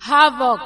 Havoc.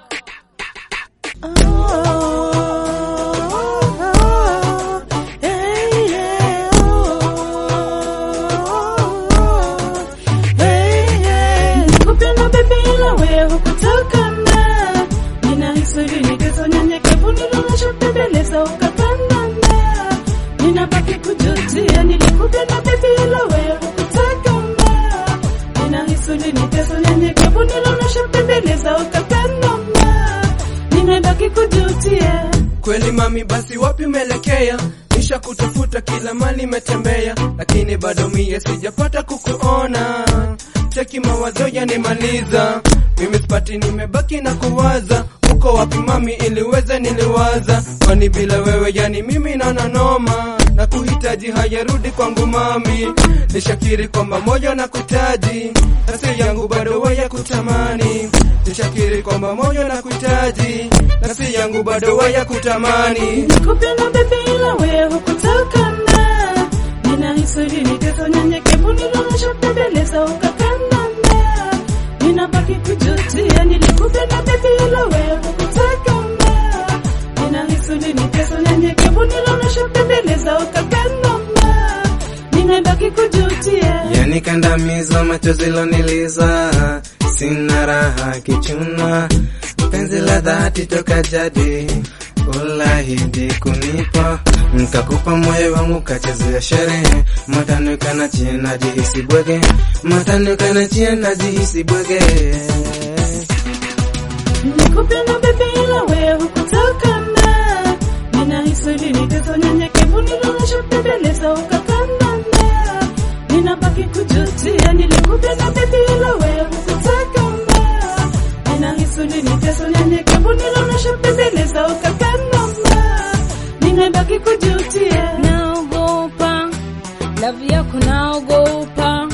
Kupenda baby ila wewe hukutokana. Ninahisi niteso nyenyekevu nilonashopembeleza ukakandana. Ninabaki kujutia nilikupenda baby ila wewe hukutokana. Ninahisi niteso nyenyekevu nilonashopembeleza ukakandana. Ninabaki kujutia Kweli mami, basi wapi umeelekea? Nisha kutafuta kila mali metembea, lakini bado mie sijapata kukuona. Cheki mawazo yanimaliza, mimi sipati, nimebaki na kuwaza. Uko wapi mami, iliweze niliwaza, kwani bila wewe yani mimi naona noma na kuhitaji hayarudi kwangu mami, nishakiri kwamba moyo na kuhitaji nafsi yangu bado waya kutamani, nishakiri kwamba moyo na kuhitaji nafsi yangu bado waya kutamani. Nikupenda baby ila wewe hukutokana. Ninahisi niteso nyenyekevu nilonashopembeleza ukakandana. Ninabaki kujutia nilikupenda baby ila wewe hukutokana. Ninahisi niteso nyenyekevu nilonashopembeleza ukakandana. Ninabaki kujutia Yani kandamizo machozi loniliza, sina raha kichuna, penzi la dhati toka jadi ulahidi kunipa, nkakupa moyo wangu kachezea sherehe, matanuka na chie najihisi bwege, matanuka na chie najihisi bwege. Nikupenda baby ila wewe hukutokana. Ninahisi niteso nyenyekevu nilonashopembeleza ukakandana. Ninabaki kujutia nilikupenda baby ila wewe hukutokana. Ninahisi niteso nyenyekevu nilonashopembeleza ukakandana. Ninabaki kujutia Naogopa. Love yako naogopa.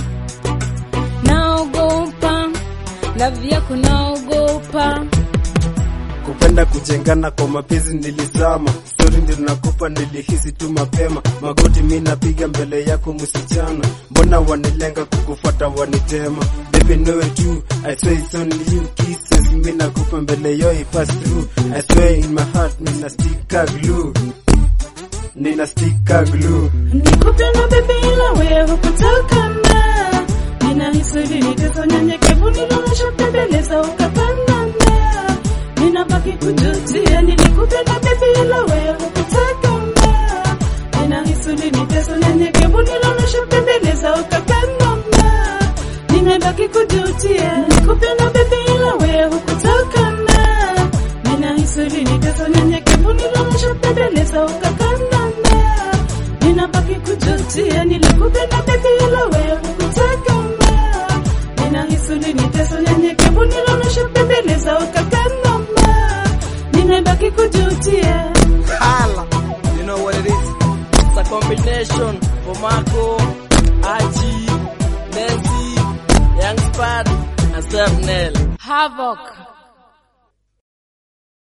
Naogopa. Love yako naogopa. kupenda kujengana kwa mapenzi nilizama, stori ndio nakupa, nilihisi tu mapema. Magoti mi napiga mbele yako msichana, mbona wanilenga kukufuata wanitema? Baby know it too, I swear it's only you kisses mi nakupa mbele yo I pass through, I swear in my heart nina stika glue, nina stika glue. Nikupenda baby ila wewe hukutokana. Ninahisi niteso nyenyekevu nilonashopembeleza ukakandana. Ninabaki kujutia nilikupenda baby ila wewe hukutokana. Ninahisi niteso nyenyekevu nilonashopembeleza ukakandana. Ninabaki kujutia nikupenda baby ila wewe hukutokana. Ninahisi niteso nyenyekevu nilonashopembeleza ukakandana. Ninabaki kujutia nilikupenda baby ila wewe hukutokana. Ninahisi niteso nyenyekevu nilonashopembeleza ukakandana. Ninabaki kujutia Hala, you know what it is. It's a combination for Marco, Aji, Nancy, Young Spad, and Steph Nell. Havoc.